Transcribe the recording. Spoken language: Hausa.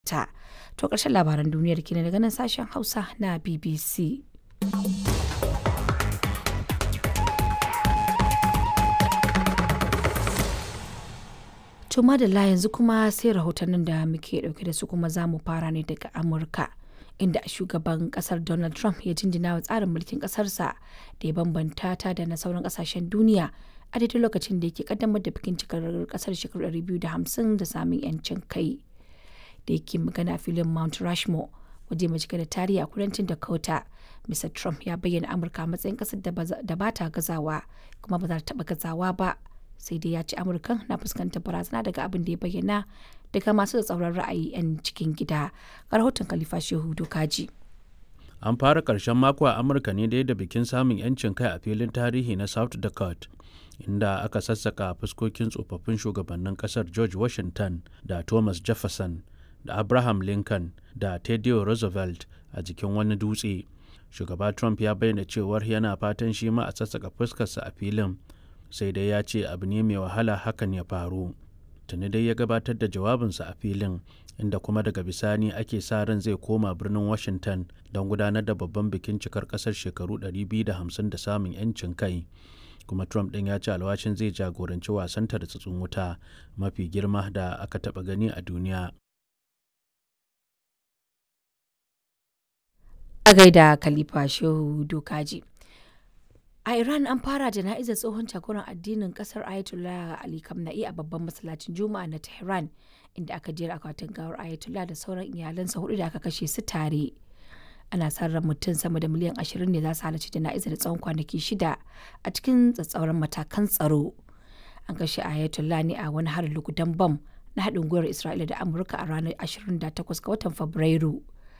ta. To ƙarshen labaran duniyar kenan daga nan sashen Hausa na BBC. To madalla yanzu kuma sai rahotannin da muke dauke da su kuma za mu fara ne daga Amurka. Inda shugaban kasar Donald Trump ya jinjina wa tsarin mulkin kasarsa da ya bambanta ta da na sauran kasashen duniya a daidai lokacin da yake kaddamar da bikin cikar kasar shekaru 250 da samun 'yancin kai. Da yake magana filin Mount Rushmore waje mai cike da tarihi a kudancin Dakota. Mr. Trump ya bayyana Amurka a matsayin kasar da ba ta gazawa kuma ba za ta taɓa gazawa ba. sai dai ya ce amurkan na fuskantar barazana daga abin da ya bayyana daga masu da tsauran ra'ayi 'yan cikin gida ga rahoton khalifa shehu dokaji an fara ƙarshen mako a amurka ne dai da bikin samun 'yancin kai a filin tarihi na south dakota inda aka sassaka fuskokin tsofaffin shugabannin kasar george washington da thomas jefferson da abraham lincoln da teddy roosevelt a jikin wani dutse shugaba trump ya bayyana cewar yana fatan shi ma a sassaka fuskarsa a filin sai dai ya ce abu ne mai wahala hakan ya faru tuni dai ya gabatar da jawabinsa a filin inda kuma daga bisani ake sa ran zai koma birnin washington don gudanar da babban bikin cikar kasar shekaru 250 da samun 'yancin kai kuma trump ɗin ya ce alwashin zai jagoranci wasan tartsatsin wuta mafi girma da aka taɓa gani a duniya a gaida khalifa shehu dokaji A Iran an fara jana'izar tsohon jagoran addinin kasar Ayatollah Ali Khamenei a babban masallacin Juma'a na Tehran inda aka jera akwatin gawar Ayatollah da sauran iyalansa hudu da aka kashe su tare. Ana sa ran mutum sama da miliyan ashirin ne za su halarci jana'izar tsawon kwanaki shida a cikin tsatsauran matakan tsaro. An kashe Ayatollah ne a wani harin lugudan bam na haɗin gwiwar Isra'ila da Amurka a ranar 28 ga watan Fabrairu.